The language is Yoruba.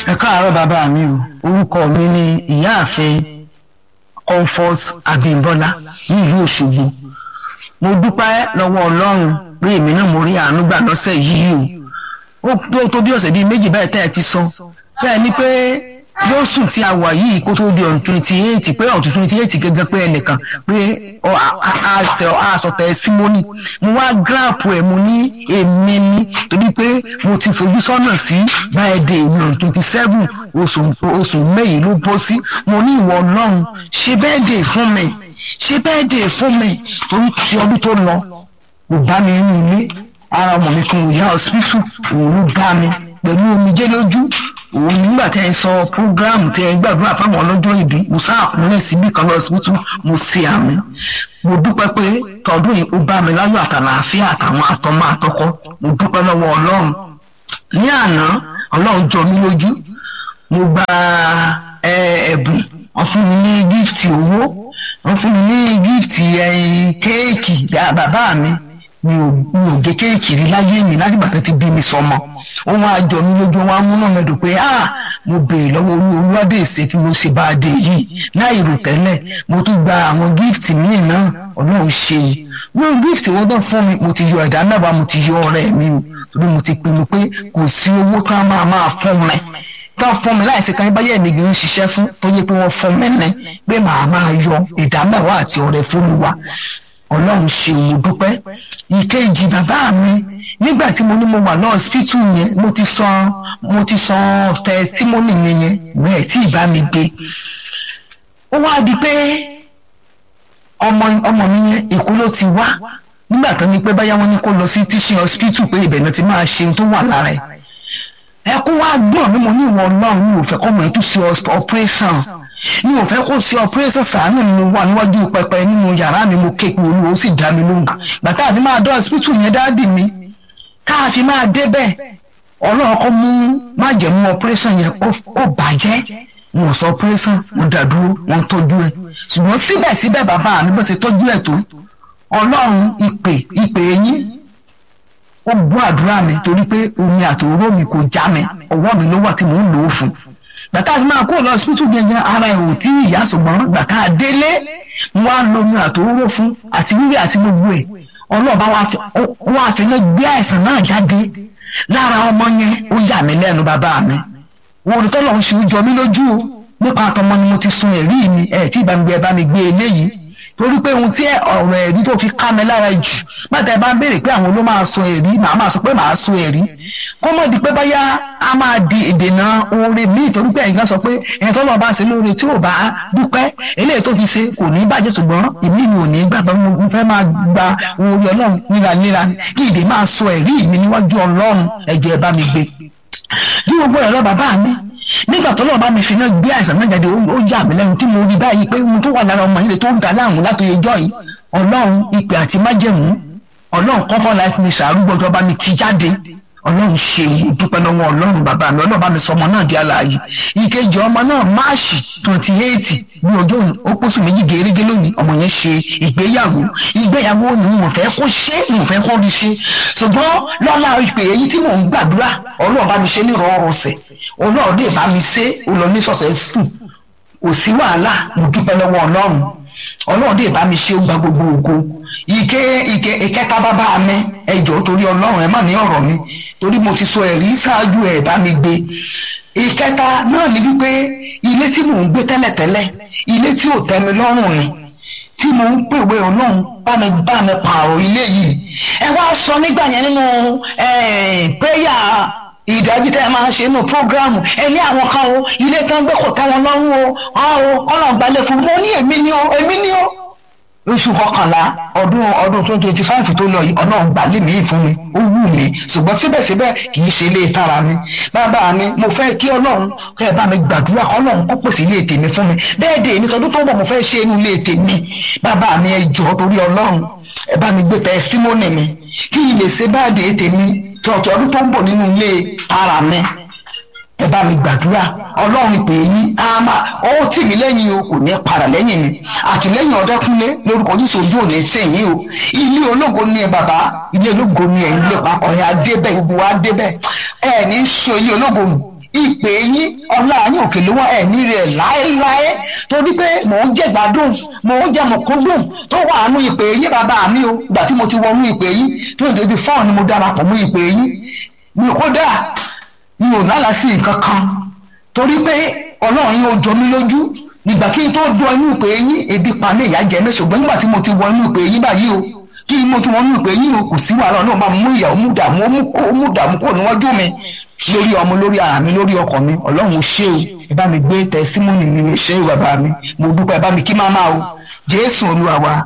ẹ káàárọ̀ bàbá mi o orúkọ mi ni ìyáàfin comfort abimbola ní ìlú òṣogbo mo dúpẹ́ lọ́wọ́ ọlọ́run pé èmi náà mo rí àánú gbà lọ́sẹ̀ yìí o ó tó bí ọ̀sẹ̀ bíi méjì báyìí tẹ́ ẹ ti sọ bẹ́ẹ̀ ni pé yóò sùn tí a wà yìí kó tó di ọ̀n twenty eight pé ọ̀n twenty eight gẹ́gẹ́ pé ẹnìkan pé aṣọ tẹsímọ́nì mo wá gíráàpù ẹ̀ mo ní èmi ni torí pé mo ti fojú sọ́nà sí báyìí mi ọ̀n twenty seven oṣù mẹ́yìn ló bọ́ sí mo ní ìwọ ọlọ́run ṣe bẹ́ẹ̀ dè fún mi ṣe bẹ́ẹ̀ dè fún mi torí ti ọdún tó lọ kò bá mi rí ilé ara ọmọ mi kan ò yá hospital òun bá mi pẹ̀lú omijé lójú òun nígbà tẹ́ ẹ sọ programu tẹ́ ẹ gbàdúrà fáwọn ọlọ́jọ́ ìbí mo sáàkúnlẹ̀ síbí kan lọ síbítù mo ṣe àmì mo dúpẹ́ pé tọdún yìí ó bá mi láyọ̀ àtàlàáfíà àtàwọn àtọmọ àtọkọ mo dúpẹ́ lọ́wọ́ ọlọ́run ní àná ọlọ́run jọ mí lójú mo gba ẹ̀bùn wọ́n fún mi ní gíftì owó wọ́n fún mi ní gíftì kéèkì bàbá mi mi ò mi ò gé kéèkì rí láyé mi láti bàtà ti bí mi sọmọ ó wá jọ mí lójú wọn á múnà mi dùn pé ah mo béèrè lọ́wọ́ olú olúwádé ìṣe tí mo ṣe bá a dé yìí láì rò tẹ́lẹ̀ mo tún gba àwọn gíftì míì náà ọlọ́run ṣe yìí wọ́n gíftì wọn tó fún mi mo ti yọ ẹ̀dá mẹ́wàá mo ti yọ ọ̀rẹ́ mi torí mo ti pinnu pé kò sí owó tó a máa máa fún mi tó fún mi láìsí kan báyẹ̀ mi kì í ṣiṣẹ́ fún tó yẹ pé wọ́n fún mi ní pé màá máa yọ ìdá mẹ́wàá àti ọ̀rẹ́ fún mi wá ọlọ́run ṣe mo dúpẹ́ ìkejì bàbá mi nígbà tí mo ní mo wà lọ́ọ́ hospital yẹn mo ti sọ mo ti sọ testimony mi yẹn bẹ́ẹ̀ tí ìbá mi gbé ó wá di pé ọmọ ọmọ mi yẹn èkó ló ti wá nígbà tó ní pé báyà wọn ní kó lọ sí teaching hospital pé ibẹ̀ náà ti máa ṣe ohun tó wà lára ẹ̀ ẹkún wá gbọ́n mi mo ní ìwọ ọlọ́run mi ò fẹ́ kọ́ mọ̀ ẹ́ tó ṣe operation mi ò fẹ́ kó ṣe operation sàánù ni mo wà níwájú pẹpẹ nínú yàrá mi mo ké pe olúwo ó sì dá mi lóhùn gbàtà àti máa dọ́ hospital yẹn dáàdì mi káàfi máa débẹ̀ ọlọ́run kọ́ mú májẹ̀mú operation yẹn ó bàjẹ́ wọn sọ operation wọn dàdúró wọn tọ́jú ẹ̀ ṣùgbọ́n síbẹ̀síbẹ̀ bàbá mi bó ṣe tọ́jú ẹ̀ tó ọlọ́run ìpè ìpè yín ó gbọ́ àdúrà mi torí pé omi àtòró mi kò já mi ọwọ́ mi ló wà tí mò ń lò ó fún gbàtà tí máa kó lọ hospital gẹ́gẹ́ ara ẹ̀ ò tí ìyá ṣùgbọ́n gbàtà délé mo wá lo omi àtòró fún àti wíwẹ̀ àti gbogbo ẹ̀ ọlọ́ọ̀bá wa fi lọ gbé àìsàn náà jáde lára ọmọ yẹn ó yà mí lẹ́nu bàbá mi wọ́n tó lọ́n ṣe ó jọ mí lójú o nípa àtọmọ ni mo ti sun ẹ̀rí mi ẹ̀ tí ìbámugbé ẹ bá mi gbé eléyìí torí pé ohun tí ọ̀rọ̀ ẹ̀rí tó fi ká mi lára jù bàtà ẹ bá ń béèrè pé àwọn ló máa sọ ẹ̀rí màá máa sọ pé màá sọ ẹ̀rí kó mọ̀ di pé báyá a máa di ìdènà oore míì torí pé ẹ̀yin kan sọ pé ẹ̀yin tó lọ́ọ́ bá ṣe lóore tí ò bá dúpẹ́ eléyìí tó ti ṣe kò ní bàjẹ́ ṣùgbọ́n èmi mi ò ní gbàgbọ́ mo fẹ́ máa gba oore ọlọ́run níraníra kí ìdè máa sọ ẹ̀rí mi níwájú ọlọ́run ẹ̀jọ̀ ẹ̀ bá mi gbé bí gbogbo ẹ̀rọ bàbá mi nígbà tó lọ́ọ́ bá mi fi náà gbé àìsàn náà jáde ó yà mí lẹ́nu tí mo rí báyìí pé ohun tó wà lára ọmọ yìí tó ń da láàmú látòye jọ́ yìí ọlọ́run ìpè àti májẹ̀mú ọlọ́run comfort life mi sàárúgbọ́jọ́ bá mi ti jáde ọlọ́run ṣe dúpẹ́ lọ́wọ́ ọlọ́run bàbá mi ọlọ́run bá mi sọ ọmọ náà di alààyè ìkejì ọmọ náà máàṣì twenty eight ní ọjọ́ ó pósù méjì gẹ́gẹ́ lónìí ọmọ yẹn ṣe ìgbéyàwó ìgbéyàwó ni mo fẹ́ kó ṣe mo fẹ́ kó rí ṣe ṣùgbọ́n lọ́la ìpè èyí tí mò ń gbàdúrà ọlọ́run bá mi ṣe ní ìrọ̀rùsẹ̀ ọlọ́run lè bá mi ṣe ó lọ ní successful kò sí wàhálà mo dúpẹ́ lọ́wọ́ ọlọ́run ọlọ́run lè bá mi ṣe ó gba gbogbo ògo ike ike ìkẹta bàbá mi ẹjọ́ torí ọlọ́run ẹ má ní ọ̀rọ̀ mi torí mo ti sọ ẹ̀rí ṣáájú ẹ̀ bá mi gbé ìkẹta náà ni wípé ilé tí mò ń gbé tẹ́lẹ̀tẹ́lẹ̀ ilé tí ò tẹ́ mi lọ́rùn ni tí mò ń pèwé ọlọ́run bá mi bá mi pààrọ̀ ilé yìí ẹ wá sọ nígbà yẹn nínú prayer ìdájí tẹ́ ẹ máa ṣe nínú prógráàmù ẹ ní àwọn kan o ilé kan gbé kò tẹ́ wọn lọ́rùn o ọ̀ ọ̀nà gbalẹ̀ fún mi mo ní èmi ni o èmi ni o oṣù kọkànlá ọdún ọdún twenty twenty five tó lọ yìí ọlọ́run gbà lé mi fún mi ó wù mí ṣùgbọ́n síbẹ̀síbẹ̀ kì í ṣe ilé tara mi bàbá mi mo fẹ́ kí ọlọ́run kẹ́ ẹ bá mi gbàdúrà kọ́ ọlọ́run kó pèsè ilé tèmi fún mi bẹ́ẹ̀ dé èmi tọdún tó ń bọ̀ mo fẹ́ ṣe inú ilé tèmi bàbá mi ẹ jọ̀ọ́ torí ọlọ́run ẹ bá mi gbé tẹsítímọ́nì mi kí n lè ṣe bá dé tèmi tọ̀tọ̀ ọdún tó ń bọ̀ nínú ilé tara mi ẹ bá mi gbàdúrà ọlọ́run pè é yín á máa ó tì mí lẹ́yìn o kò ní para lẹ́yìn mi àtìlẹ́yìn ọ̀dọ́kúnlé lórúkọ jésù ojú òní sẹ́yìn o ilé ológo ni ẹ bàbá ilé ológo ni ẹ ń lé papọ̀ ẹ adébẹ̀ gbogbo wa adébẹ̀ ẹ ní sọ ilé ológo nù ìpè yín ọlá yín òkè ló wá ẹ̀mí rẹ̀ láéláé torí pé mò ń jẹ́ gbádùn mò ń jẹ́ mọ̀kúndùn tó wà nù ìpè yín bàbá mi o ìgbà tí mo ti wọnú ìpè yín tó ń débi fọ́ọ̀n ni mo darapọ̀ mọ́ ìpè yín mi kódà mi ò lálàsí nǹkan kan torí pé ọlọ́run yín ó jọ mí lójú nígbà kí n tó dún inú ìpè yín ebi pa mí ìyá jẹ mí ṣùgbọ́n nígbà tí mo ti wọ inú ìpè yín báyìí o kí mo tún wọn mú ìpè yín o kò sí wàhálà náà máa mú ìyà ó mú dààmú ó mú dààmú kúrò níwájú mi lórí ọmọ lórí ara mi lórí ọkọ mi ọlọ́run ṣé o ẹ bá mi gbé tẹsímọ́nì mi ṣé o bàbá mi mo dúpẹ́ ẹ bá mi kí máa máa o jésù olúwa wa